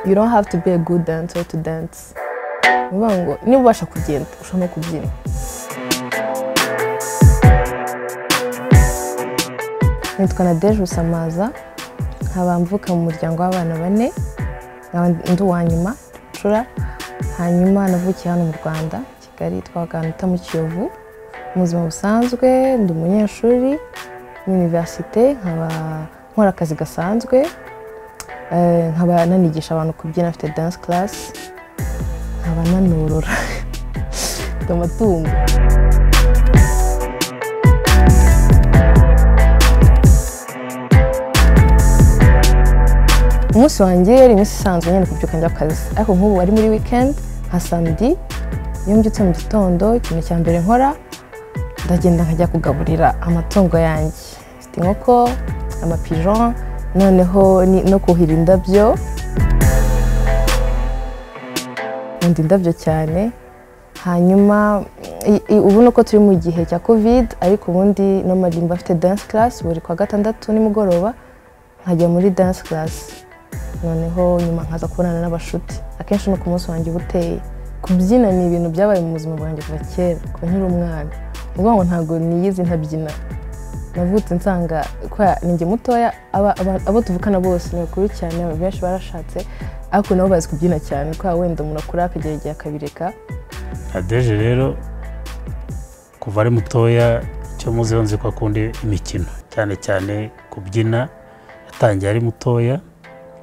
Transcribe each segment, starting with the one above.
you don't have to be a good dancer to dance ni ukuvuga ngo niba ubasha kugenda ushobora no kubyina nitwa nadeje rusamaza nkaba mvuka mu muryango w'abana bane nkaba ndi uwa nyuma cura hanyuma navukiye hano mu rwanda kigali twaganuta mu kiyovu mu buzima busanzwe ndi umunyeshuri muri univerisite nkaba nkora akazi gasanzwe Eh, nkaba nanigisha abantu kubyina afite dance class nkaba nanorora mfite amatungo umunsi wanjye yari iminsi isanzwe nyine kubyuka njya ku kazi ariko nk'ubu ari muri weekend nka samedi iyo mbyutse mu gitondo ikintu cya mbere nkora ndagenda nkajya kugaburira amatungo yanjye mfite inkoko amapigeon noneho ni- no kuhira indabyo nkunda indabyo cyane hanyuma i- i- ubu ni uko turi mu gihe cya covid ariko ubundi no marimba afite dance class buri kwa gatandatu nimugoroba nkajya muri dance class noneho nyuma nkaza kubonana n'abashuti akenshi ni ku munsi wanjye uba uteye kubyina ni ibintu byabaye mu buzima bwanjye kuva kera kuva nkiri umwana ni ukuvuga ngo ntabwo niyizi ntabyina navutse nsanga kwa ninjye mutoya aba- aba- abo tuvukana bose ni bakuru cyane benshi barashatse ariko nabo bazi kubyina cyane kwa wenda umuntu akura akagera igihe akabireka adeje rero kuva ari mutoya icyo muzi nzi ko akunda imikino cyane cyane kubyina yatangiye ari mutoya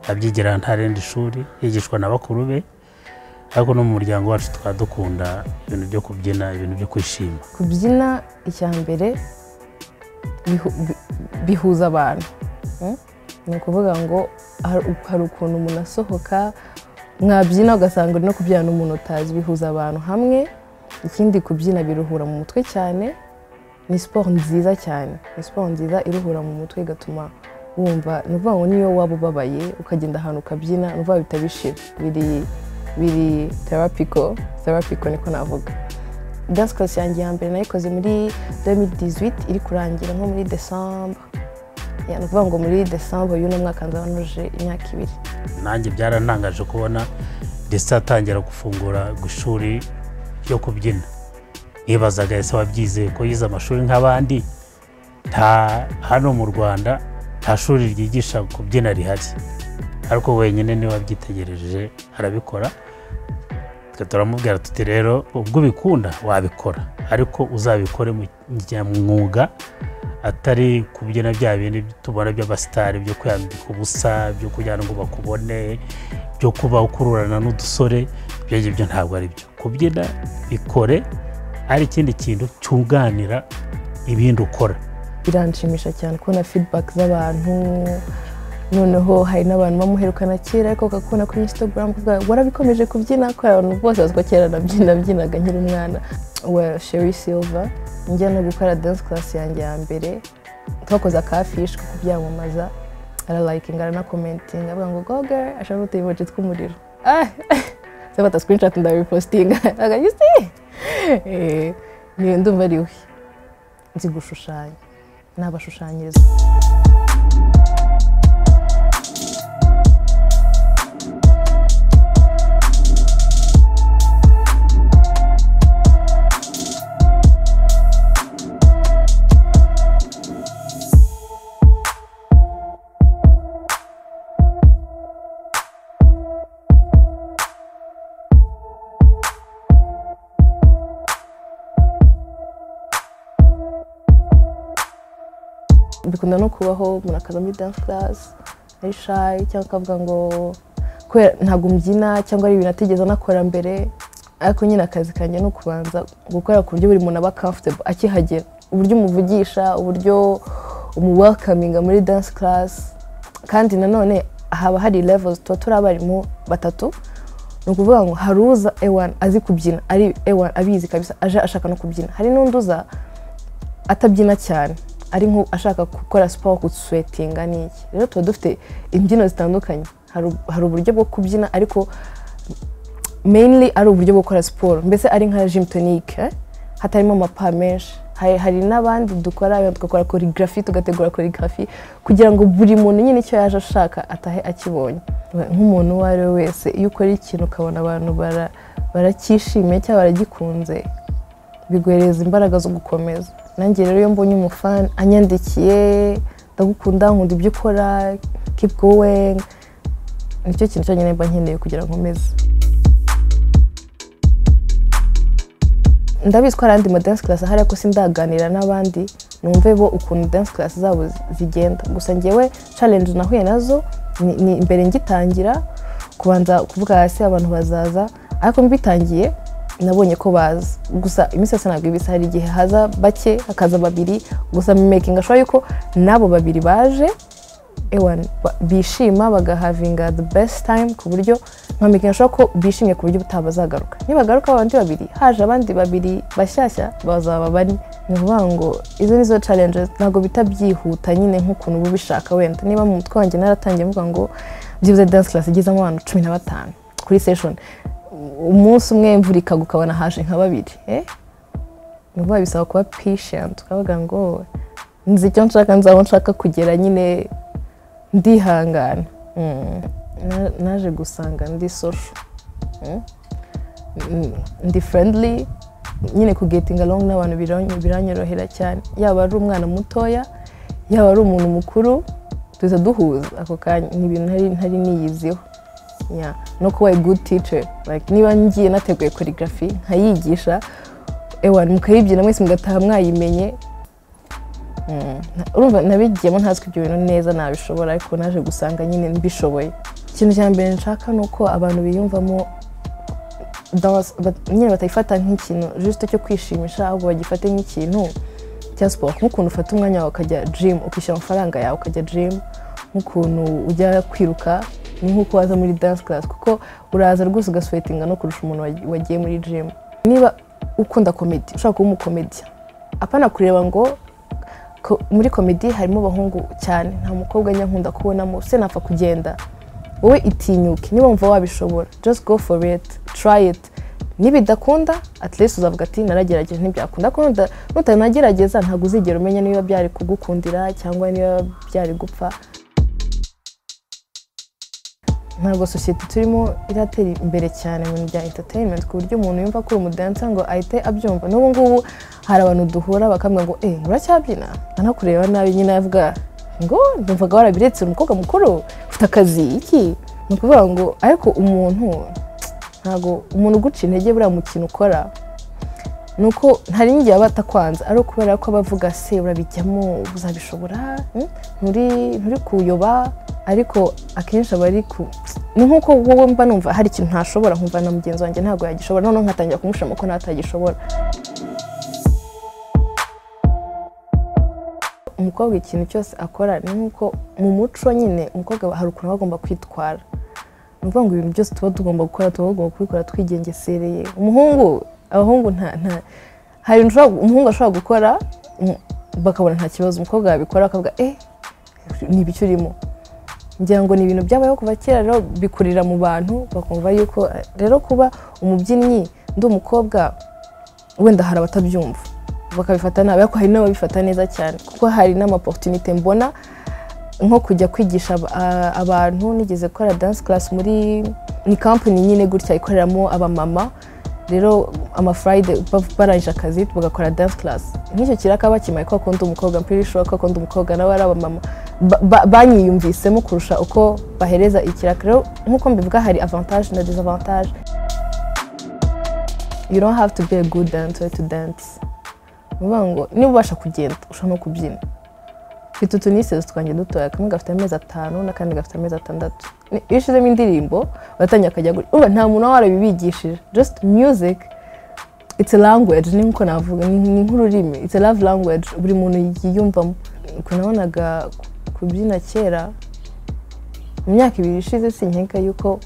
abyigira ntarenda ishuri yigishwa na bakuru be ariko no mu muryango wacu tukaba dukunda ibintu byo kubyina ibintu byo kwishima kubyina icya mbere bihu- bi- bihuza abantu mm? ni ukuvuga ngo har- hari ukuntu umuntu asohoka mwabyina ugasanga uri no kubyina n'umuntu utazi bihuza abantu hamwe ikindi kubyina biruhura mu mutwe cyane ni siporo nziza cyane ni siporo nziza iruhura mu mutwe igatuma wumva ni ukuvuga ngo niyo waba ubabaye ukagenda ahantu ukabyina ni ukuvuga bihita bishira biri biri terapiko terapiko niko navuga dance class yanjye ya mbere nayikoze muri 2018 iri kurangira nko muri december Ya, ni ukuvuga ngo muri december y'uno mwaka nzaba nuje imyaka ibiri nanjye byarantangaje kubona ndetse atangira gufungura ku ishuri ryo kubyina nibazaga ese wabyize ko yize amashuri nk'abandi nta hano mu rwanda nta shuri ryigisha kubyina rihari ariko wenyine niwe wabyitegereje arabikora twe turamubwira tuti rero ubwo ubikunda wabikora ariko uzabikore mu nyamwuga atari kubyina bya bindi tubona by'abasitari byo kwiyambika ubusa byo kugira ngo bakubone byo kuba ukururana n'udusore ibyo ngibyo ntabwo ari byo kubyina bikore ari ikindi kintu cyunganira ibindi ukora biranshimisha cyane kubona feedback z'abantu noneho hari n'abantu bamuherukana kera ariko ukakubona kuri instagram kuvuga ngo warabikomeje kubyina ko abantu bose bazi ko kera nabyina byinaga nkiri umwana wa sheri silver njya no gukora dance class yanjye ya mbere twakoze akafishi ko kubyamamaza aralayikinga aranakomentinga avuga ngo goger ashaka utuyiboje tw'umuriro Ah! zafata screenshot ndabipostinga aga you see Eh, ni- ndumva ari we nzi gushushanya nabashushanyiriza bikunda no kubaho umuntu akaza muri dance class ari shy cyangwa akavuga ngo kubera ntabwo mbyina cyangwa ari ibintu atigeze anakora mbere ariko nyine akazi kanjye ni ukubanza gukora ku buryo buri muntu aba comfortable akihagera uburyo umuvugisha uburyo umuwelcominga muri dance class kandi nanone haba hari levels tuba turi abarimu batatu ni ukuvuga ngo hari uza ewan azi kubyina ari ewan abizi kabisa aje ashaka no kubyina hari n'undi uza atabyina cyane ari nko ashaka gukora siporo guswetinga n'iki rero tuba dufite imbyino zitandukanye hari u- hari uburyo bwo kubyina ariko mainly ari uburyo bwo gukora siporo mbese ari nka gym tonic eh? hatarimo amapa menshi hari hari n'abandi dukora tugakora korigarafi tugategura korigarafi kugira ngo buri muntu nyine icyo yaje ashaka atahe akibonye nk'umuntu uwo ari we wese iyo ukora ikintu ukabona abantu baracyishimiye cyangwa baragikunze biguhereza imbaraga zo gukomeza nanjye rero iyo mbonye umufani anyandikiye ndagukunda nkunda ibyo ukora keep going nicyo kintu cyonyine mba nkeneye kugira ngo nkomeze ndabizi ko hari andi ma dance class ahari ariko sindaganira n'abandi numve bo ukuntu dance class zabo zigenda gusa ngewe challenge nahuye nazo ni ni imbere ngitangira kubanza kuvuga hasi abantu bazaza ariko mbitangiye nabonye ko baza gusa iminsi yose ntabwo ibisa hari igihe haza bake hakaza babiri gusa mekinga ashobora yuko n'abo babiri baje ewan bishima bagahavinga the best time ku buryo nkamenya ashobora ko bishimye ku buryo utabazagaruka nibagaruka abandi babiri haje abandi babiri bashyashya bazaba bari ni ukuvuga ngo izo ni zo challenges ntabwo bita byihuta nyine nk'ukuntu uba ubishaka wenda niba mu mutwe wanjye naratangiye mvuga ngo byibuze dance class igezemo abantu cumi na batanu kuri session umunsi umwe imvura ikagwa ukabona haje nka babiri ni ukuvuga bisaba kuba patient ukavuga ngo nzi icyo nshaka nzaba nshaka kugera nyine ndihangana naje gusanga ndi social ndi friendly nyine ku getinga along n'abantu biranyorohera cyane yaba ari umwana mutoya yaba ari umuntu mukuru duhita duhuza ako kanya ni ibintu ntari niyiziho no kuba good teacher niba ngiye nateguye korigarafi nkayigisha ewa mukayibyina mwese mugataha mwayimenye urumva nabigiyemo ntazwi ibyo bintu neza nabishobora ariko naje gusanga nyine mbishoboye ikintu cya mbere nshaka ni uko abantu biyumvamo nyine batayifata nk'ikintu jisite cyo kwishimisha ahubwo bagifate nk'ikintu cya siporo nk'ukuntu ufata umwanya wawe ukajya jimu ukishyura amafaranga yawe ukajya jimu nk'ukuntu ujya kwiruka ni nk'uko waza muri dance class kuko uraza rwose ugaswetinga no kurusha umuntu wagiye muri jimu niba ukunda komedi ushaka kuba umukomediya apana kureba ngo muri komedi harimo abahungu cyane nta mukobwa nkunda kubonamo se napfa kugenda wowe itinyuke niba wumva wabishobora just go for it try it nibidakunda at least uzavuga ati naragerageje ntibyakunda ariko nutanagerageza ntabwo uzigera umenya niba byari kugukundira cyangwa niba byari gupfa ntabwo sosiyete turimo iratera imbere cyane mu bintu bya entertainment ku buryo umuntu yumva ko uri umudansa ngo ahite abyumva n'ubu ngubu hari abantu duhura bakambwira ngo eee uracyabyina anakureba nabi nyine avuga ngo ndumvaga warabiretse umukobwa mukuru ufite akazi iki ni ukuvuga ngo ariko umuntu ntabwo umuntu uguca intege buriya mukino ukora ni uko hari n'igihe aba atakwanza ari ukubera ko abavuga se urabijyamo uzabishobora nturi kuyoba ariko akenshi aba ari ku ni nk'uko wowe mba numva hari ikintu ntashobora nkumva na mugenzi wanjye ntabwo yagishobora noneho nkatangira kumushima ko natagishobora umukobwa ikintu cyose akora ni nk'uko mu muco nyine umukobwa hari ukuntu agomba kwitwara ni ukuvuga ngo ibintu byose tuba tugomba gukora tuba tugomba kubikora twigengesereye umuhungu abahungu nta nta hari umuhungu ashobora gukora bakabona nta kibazo umukobwa yabikora akavuga eee ni ibiki urimo ngira ngo ni ibintu byabayeho kuva kera rero bikurira mu bantu bakumva yuko rero kuba umubyinnyi ndi umukobwa wenda hari abatabyumva bakabifata nabi ariko hari n'ababifata neza cyane kuko hari n'amaporutinite mbona nko kujya kwigisha abantu nigeze gukora dance class muri ni kampani nyine gutya ikoreramo abamama rero amafurayide barangije akazi bagakora dance class nk'icyo kiraka bakimaye ko bakunda umukobwa mpiri shora ko bakunda umukobwa nawe ari abamama banyiyumvisemo kurusha uko bahereza ikiraka rero nk'uko mbivuga hari avantage na disavantage you don't have to be a good dancer to dance bivuga ngo niba ubasha kugenda ushobora no kubyina mfite utunisezi twanjye dutoya kamwe gafite amezi atanu n'akandi gafite amezi atandatu iyo ushyizemo indirimbo baratangira akajya gutya urumva nta muntu waba warabibigishije just music it's a language ni nk'uko navuga ni nk'ururimi it's a love language buri muntu yiyumvamo ukuntu nabonaga kubyina kera mu myaka ibiri ishize sinkeka yuko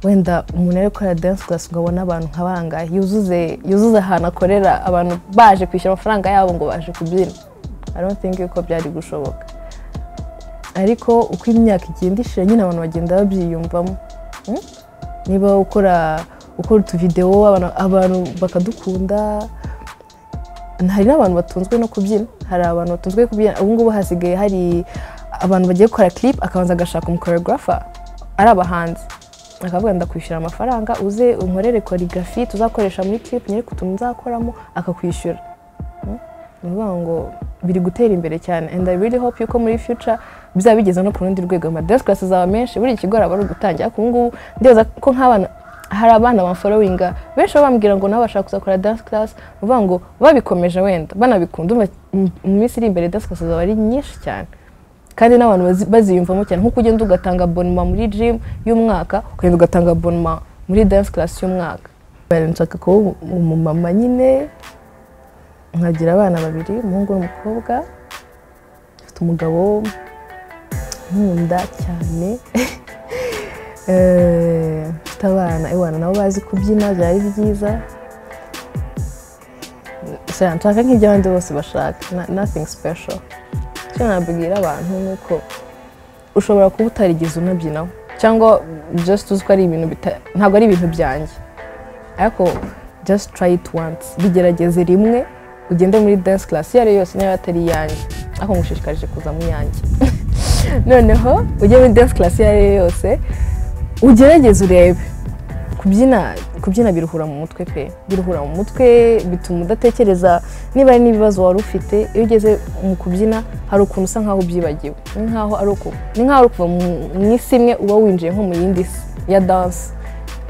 wenda umuntu ari gukora dance class ngo abone abantu nka bangahe yuzuze yuzuze ahantu akorera abantu baje kwishyura amafaranga yabo ngo baje kubyina i don't think yuko byari gushoboka ariko uko imyaka igenda ishira nyine abantu bagenda babyiyumvamo niba ukora ukora utuvidewo abantu bakadukunda hari n'abantu batunzwe no kubyina hari abantu batunzwe kubyina ubu ngubu hasigaye hari abantu bagiye gukora clip akabanza agashaka umukoreografa ari abahanzi akavuga ndakwishyura amafaranga uze unkorere choreography tuzakoresha muri clip nyereke utuntu nzakoramo akakwishyura ni ukuvuga ngo biri gutera imbere cyane and i really hope yuko muri future bizaba bigeze no ku rundi rwego ama dance class zaba menshi buri kigo hari abari gutangira ariko ubu ngubu ndebeza ko nk'abana hari abana bamforowinga benshi baba bambwira ngo nabo bashaka kuzakora dance class ni ukuvuga ngo babikomeje wenda banabikunda umva mu minsi iri imbere dance class zaba ari nyinshi cyane kandi n'abantu bazi- baziyumvamo cyane nk'uko ugenda ugatanga abonema muri gym y'umwaka ukagenda ugatanga abonema muri dance class y'umwaka nshaka kuba umumama nyine nkagira abana babiri umuhungu n'umukobwa mfite umugabo nkunda cyane Eh, mfite abana abana nabo bazi kubyina byari byiza Sera, nshaka nk'ibyo abandi bose bashaka na- nothing special icyo nabwira abantu ni uko ushobora kuba utarigeze unabyinaho cyangwa just uzi ko ari ibintu bita- ntabwo ari ibintu byanjye ariko just try it once bigerageze rimwe ugende muri dance class iyo ari yo yose niba atari iyanjye ariko ngushishikarije kuza mu yanjye noneho ujye muri dance class iyo ari yo yose ugerageze urebe kubyina kubyina biruhura mu mutwe pe biruhura mu mutwe bituma udatekereza niba hari n'ibibazo wari ufite iyo ugeze mu kubyina hari ukuntu usa nkaho ubyibagiwe ni nkaho ari uku ni nkaho ari kuva mu- mu isi imwe uba winjiye nko mu yindi si ya danse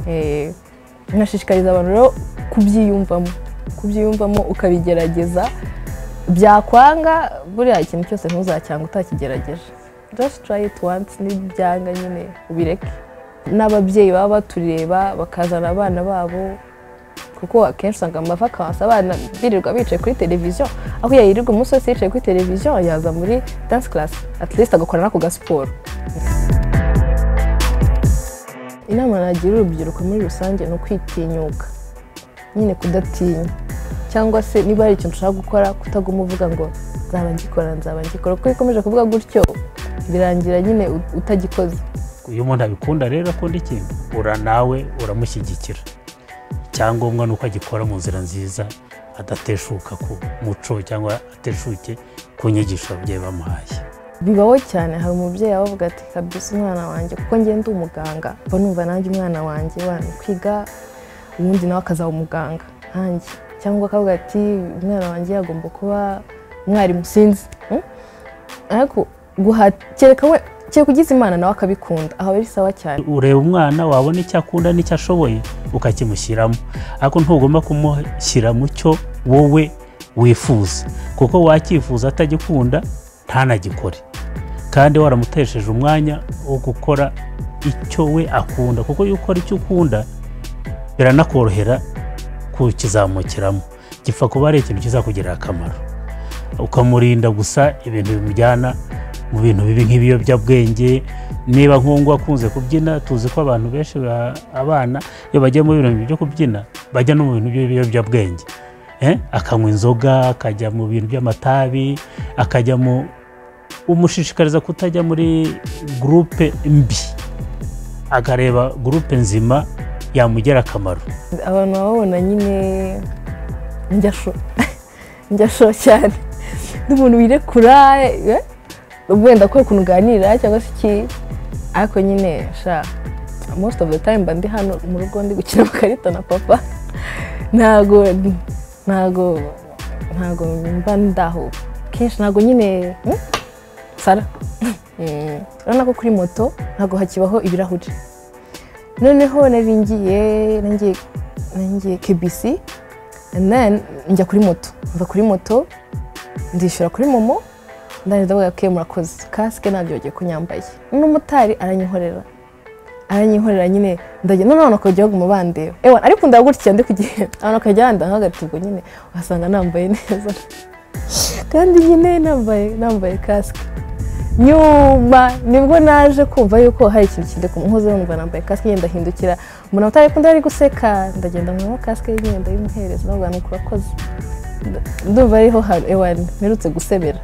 Eh, nkashishikariza abantu rero kubyiyumvamo kubyiyumvamo ukabigerageza byakwanga buriya ikintu cyose ntuzacyanga utakigerageje just try it once n'ibyanga nyine ubireke n'ababyeyi baba batureba bakazana abana babo kuko akenshi usanga amava akansa abana birirwa bicaye kuri televiziyo aho yayirirwa umunsi wese yicaye kuri televiziyo yaza muri dance class at least agakora n'ako gasiporo inama nagira urubyiruko muri rusange ni ukwitinyuka nyine kudatinya cyangwa se niba hari ikintu ushaka gukora kutaguma uvuga ngo nzaba ngikora nzaba ngikora kuko iyo ukomeje kuvuga gutyo birangira nyine ut- utagikoze iyo umuntu abikunda rero akunda ikintu ura nawe uramushyigikira icyangombwa ni uko agikora mu nzira nziza adateshuka ku muco cyangwa ateshuke ku nyigisho ababyeyi bamuhaye bibaho cyane hari umubyeyi abavuga ati kabisa umwana wanjye kuko njye ndi umuganga mba numva nanjye umwana wanjye wana kwiga ubundi nawe akazaba umuganga nkanjye cyangwa akavuga ati umwana wanjye agomba kuba umwarimu sinzi Hmm? ariko guha- kereka we kereka ugize imana nawe akabikunda aho bisaba cyane ureba umwana wabona icyo akunda n'icyo ashoboye ukakimushyiramo ariko ntugomba kumushyira mu cyo wowe wifuza kuko wakifuza atagikunda ntanagikore kandi waramutesheje umwanya wo gukora icyo we akunda kuko iyo ukora icyo ukunda biranakorohera kukizamukiramo gipfa kuba ari ikintu kizakugirira akamaro ukamurinda gusa ibintu bimujyana mu bintu bibi nk'ibiyobyabwenge niba nk'ubu akunze kubyina tuzi ko abantu benshi ba- abana iyo bagiye mu bintu byo kubyina bajya no mu bintu by'ibiyobyabwenge Eh, akanywa inzoga akajya mu bintu by'amatabi akajya mu umushishikariza kutajya muri gurupe mbi akareba gurupe nzima yamugira akamaro abantu bababona nyine njyasho njyasho cyane n'umuntu wirekura eh, wenda ko ukuntu uganira cyangwa se iki ariko nyine sha most of the time mba ndi hano mu rugo ndi gukina amakarita na papa ntago ntago ntago mba ndaho kenshi ntago nyine hmm? sara Mm. urabona ko kuri moto ntago hakibaho ibirahuri noneho nari ngiye nangiye nangiye kbc and then njya kuri moto mva kuri moto ndishyura kuri momo ndangije ndavuga ko murakoze kasike ntabyo bagiye kunyambaye n'umumotari aranyikorera aranyikorera nyine ndajya noneho akajya baguma bandeba ewa ariko ndagutya ndi kugenda abantu bakajya bandeba nk'agatubwo nyine ugasanga nambaye neza kandi nyine nambaye nambaye kasike nyuma nibwo naje kumva yuko hari ikintu kindi nkoze numva nambaye kasike ngenda hindukira mbona utari kundi ari guseka ndagenda nkuramo kasike ngenda yimuhereza navuga ni ukurakoze Nda- ndumva ariho ewa mperutse gusebera